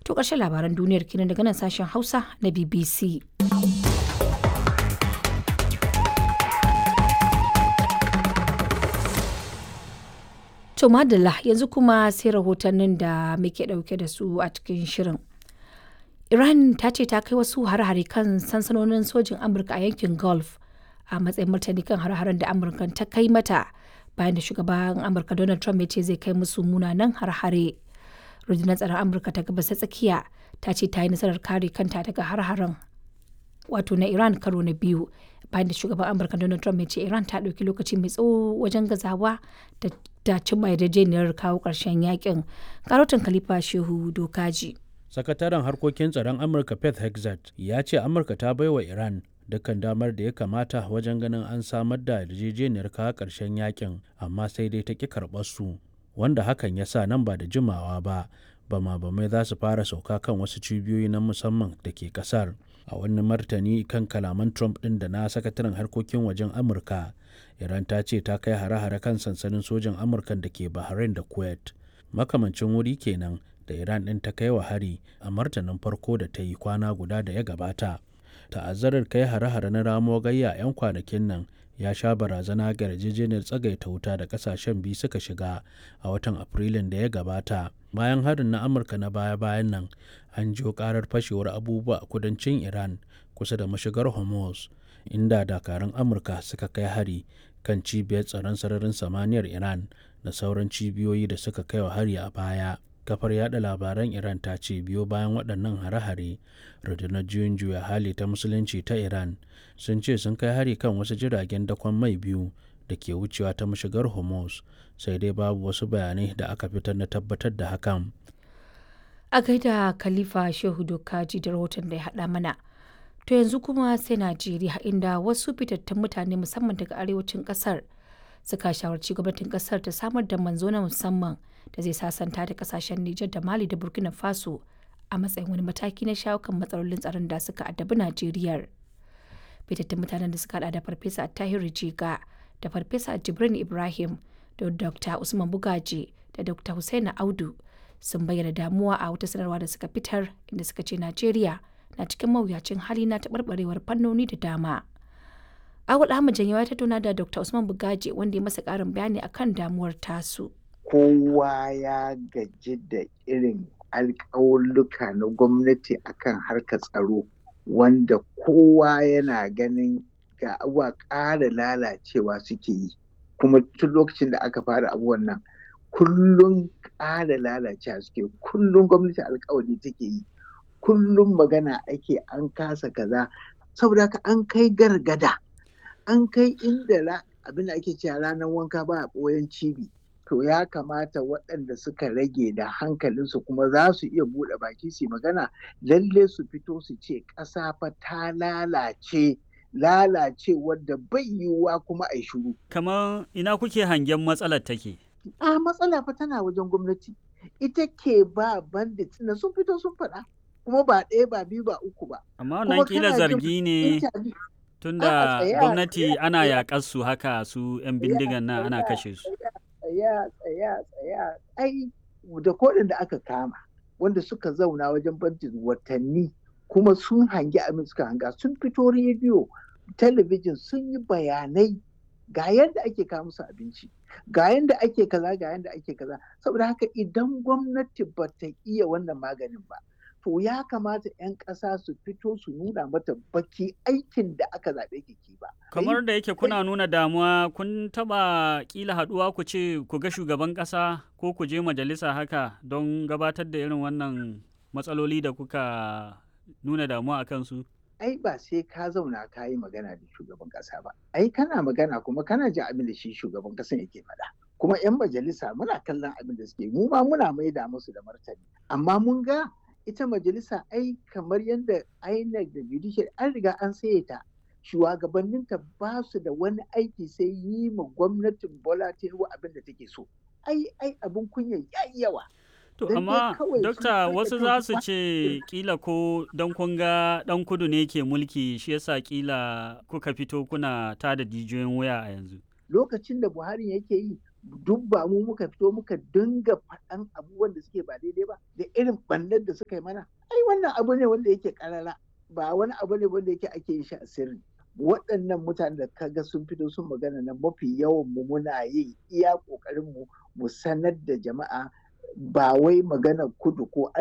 To ƙarshen labaran duniyar kenan daga nan sashen Hausa na BBC. To madalla yanzu kuma sai rahotannin da muke ɗauke da su a cikin shirin. Iran ta ce ta kai wasu hare-hare kan sansanonin sojin Amurka a yankin Gulf a matsayin martani kan hare-haren da Amurka ta kai mata bayan da shugaban Amurka Donald Trump ya ce zai kai musu munanan hare-hare. Rundunar tsaron Amurka ta gabas ta tsakiya ta ce ta yi nasarar kare kanta daga hare-haren wato na Iran karo na biyu bayan da shugaban Amurka Donald Trump ya ce Iran ta ɗauki lokaci mai tsawo wajen gazawa da ta cimma yarjejeniyar kawo ƙarshen yakin. Karotin Khalifa Shehu Dokaji. sakataren harkokin tsaron amurka pet hexat ya ce amurka ta baiwa iran dukkan damar da ya kamata wajen ganin an samar da yarjejeniyar kawo ƙarshen yakin amma sai dai ta ƙi karɓar su wanda hakan ya sa nan ba da jimawa ba bama bamai za su fara sauka kan wasu cibiyoyi na musamman da ke ƙasar a wani martani kan kalaman trump ɗin da na sakataren harkokin wajen amurka iran ta ce ta kai hare-hare kan sansanin sojan amurka da ke bahrain da kuwait makamancin wuri kenan da Iran ɗin ta kai wa hari a martanin farko da ta yi kwana guda da ya gabata. Ta'azzarar kai hare-hare na ramo gayya 'yan kwanakin nan ya sha barazana ga yarjejeniyar tsagaita wuta da kasashen biyu suka shiga a watan Afrilun da ya gabata. Bayan harin na Amurka na baya-bayan nan an jiyo karar fashewar abubuwa a kudancin Iran kusa da mashigar Hormuz inda dakarun Amurka suka kai hari kan cibiyar tsaron sararin samaniyar Iran da sauran cibiyoyi da suka kai wa hari a baya. kafar yada labaran iran ta ce biyo bayan waɗannan hare-hare rundunar juyin juya hali ta musulunci ta iran sun ce sun kai hari kan wasu jiragen dakon mai biyu da ke wucewa ta mashigar hormuz sai dai babu wasu bayanai da aka fitar na tabbatar da hakan A gaida Khalifa Shehu Dokaji da rahoton da ya haɗa mana. To yanzu kuma sai Najeriya inda wasu fitattun mutane musamman daga arewacin ƙasar suka shawarci gwamnatin ƙasar ta samar da manzo na musamman da zai sasanta da kasashen Nijar da Mali da Burkina Faso a matsayin wani mataki na shawo kan matsalolin tsaron da suka addabi Najeriya. Fitattun mutanen da suka hada da Farfesa Tahiru Jiga da Farfesa Jibrin Ibrahim da Dr. Usman Bugaji da Dr. Hussaini Audu sun bayyana damuwa a wata sanarwa da suka fitar inda suka ce Najeriya na cikin mawuyacin hali na taɓarɓarewar fannoni da dama. Awul Ahmad Janyawa ya tattauna da Dr. Usman Bugaji wanda ya masa ƙarin bayani akan damuwar tasu. kowa ya gaji da irin alƙawulluka na gwamnati akan harkar tsaro wanda kowa yana ganin ga abuwa ƙara lalacewa suke yi kuma tun lokacin da aka fara abubuwan nan kullum ƙara lalacewa suke kullum gwamnati alƙawari take yi kullum magana ake an kasa kaza saboda haka an kai gargada an kai inda abin da ake cewa ranar wanka ba a ɓoyen cibi to ya kamata waɗanda suka rage da hankalinsu kuma za su iya buɗe baki su magana lalle su fito su ce ƙasa fa ta lalace lalace wadda bai yiwuwa kuma a shiru. Kamar ina kuke hangen matsalar take? A matsala fa tana wajen gwamnati. Ita ke ba bandit na sun fito sun faɗa. Kuma ba ɗaya ba biyu ba uku ba. Amma wannan kila zargi ne tunda gwamnati ana yaƙar su haka su 'yan bindigan nan ana kashe su. tsaya tsaya tsaya ai da kodin da aka kama wanda suka zauna wajen bantin watanni kuma sun hangi abin suka hanga sun fito rediyo talabijin sun yi bayanai ga yadda ake kawo musu abinci ga yadda ake kaza ga yadda ake kaza saboda haka idan gwamnati ba ta iya wannan maganin ba to ya kamata 'yan ƙasa su fito su nuna mata baki aikin da aka zaɓe ki ba. Kamar da yake kuna nuna damuwa kun taɓa ƙila haɗuwa ku ce ku ga shugaban ƙasa ko ku je majalisa haka don gabatar da irin wannan matsaloli da kuka nuna damuwa a kansu? Ai ba sai ka zauna ka yi magana da shugaban ƙasa ba. Ai kana magana kuma kana jin abin da shi shugaban ƙasan yake faɗa. Kuma 'yan majalisa muna kallon abin da suke mu ma muna maida musu da martani. Amma mun ga ita majalisa ai kamar yadda INEC da judicial an riga an saye ta shugabanninta ba su da wani aiki sai yi ma gwamnatin Bola Tinubu abin da take so ai ai abin kunya yayi yawa To amma dokta wasu za su ce kila ko don kun ga dan kudu ne ke mulki shi yasa kila kuka fito kuna tada jijiyoyin waya a yanzu. Lokacin da Buhari yake yi duk ba mu muka fito muka dinga faɗan abubuwan da suke ba daidai ba da irin ɓannar da suka yi mana ai wannan abu ne wanda yake karara ba wani abu ne wanda yake ake yin shi a sirri waɗannan mutanen da kaga sun fito sun magana na mafi yawan mu muna yin iya ƙoƙarin mu mu sanar da jama'a ba wai magana kudu ko